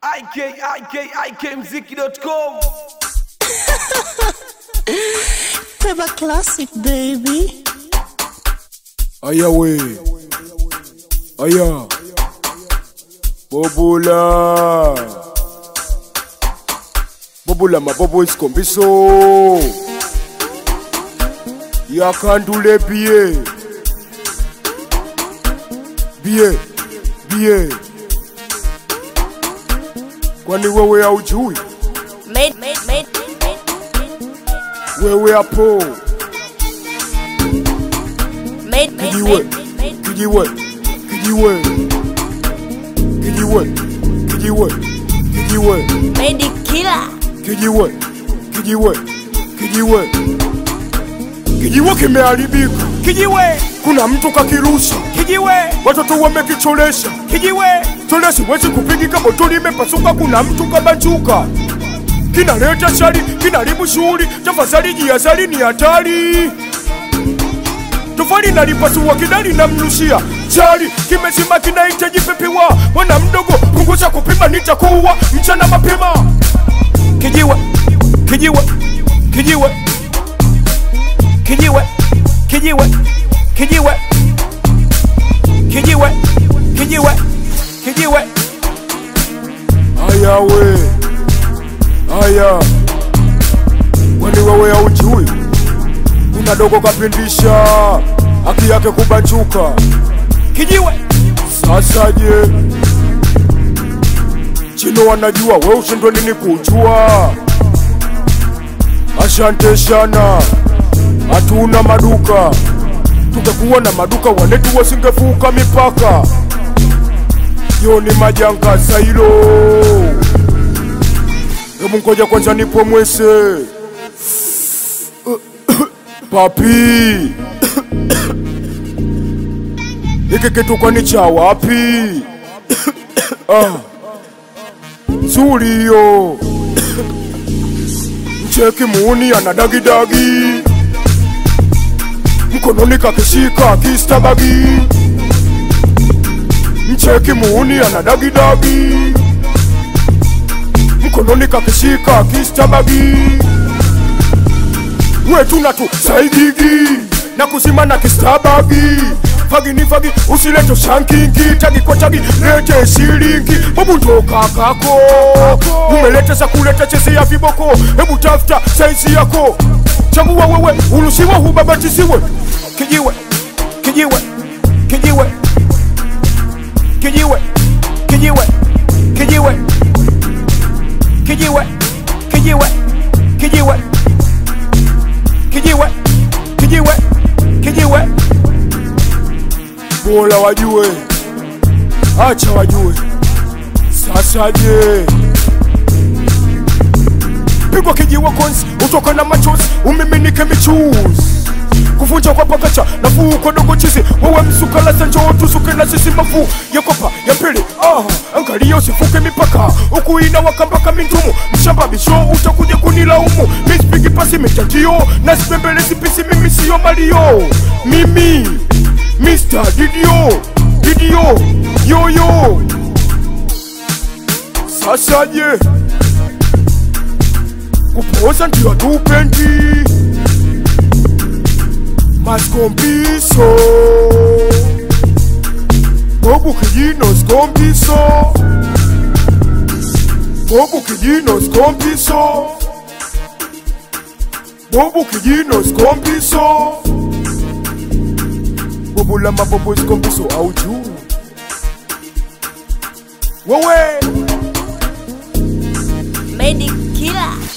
ikikmziki.com Pepper Classic, baby. Aya we. Aya. Bobula. Bobula mabobo isikhombiso. Yakhandule biye. Biye. Biye. Kwani wewe haujui? Made, made, made, made. Wewe hapo. Made, made, Kijiwe. made, made. Kijiwe. Kijiwe. Kijiwe. Kijiwe. Kijiwe. Made it killer. Kijiwe. Kijiwe. Kijiwe. Kijiwe kimeharibika. kijiwe Kuna mtu kakirusha. kijiwe Watoto wamekicholesha. kijiwe Tole siwezi kupigika, moto limepasuka. Kuna mtu kabanchuka. Kinaleta shari, kinaribu shughuli. Tafadhali jihadhari, ni hatari. Tofali nalipasua kidali namrushia chali kimezima kinahitaji pepewa mwana mdogo punguza kupima nitakuwa mchana mapema kijiwe kijiwe kijiwe kijiwe kijiwe kijiwe kijiwe kijiwe kijiwe aya we aya kwani wewe haujui kuna dogo kapindisha haki yake kubanchuka kijiwe sasa je chino wanajua we ushindwe nini kujua asante sana hatuna maduka tungekuwa na maduka wanetu wasingevuka mipaka yo ni majanga sailo hebu ngoja kwanza nipo mwese papi hiki kitu kwani cha wapi ah. nzuri hiyo mcheki muuni ana dagidagi mkononi kakishika kistabagi mcheki muuni ana dagidagi mkononi kakishika kistabagi wetuna tu saigigi na kuzima na kistabagi fagi ni fagi usileto shankingi tagi kwa tagi lete shilingi hebu toka kako umeleta za kuleta chezi ya viboko hebu tafuta saizi yako chagua wewe urusiwe hubabatisiwe kijiwe kijiwe kijiwe kijiwe kijiwe kijiwe kijiwe kijiwe kijiwe kijiwe kijiwe kijiwe bora wajue acha wajue sasa je pigwa kijiwe konsi utoka na machozi umiminike michuzi kuvunja kwa pakacha nafuu kwa dogo chizi wewe msukalasa njoo tusuke na sisi mafuu yakopa ya pili ah, angalia usifuke mipaka huku ina wakambaka mintumu mshamba bisho utakuja kunilaumu mispigi pasi michanjio na sipembelezi pisi mimi siyo malio mimi Mr. Didio Didio Yoyo Sasa je kupoza ndio hatupendi maskombiso bobu kijino skombiso bobu kijino skombiso bobu kijino skombiso bobo la mabobo skombiso aujuu wewe Made it killer.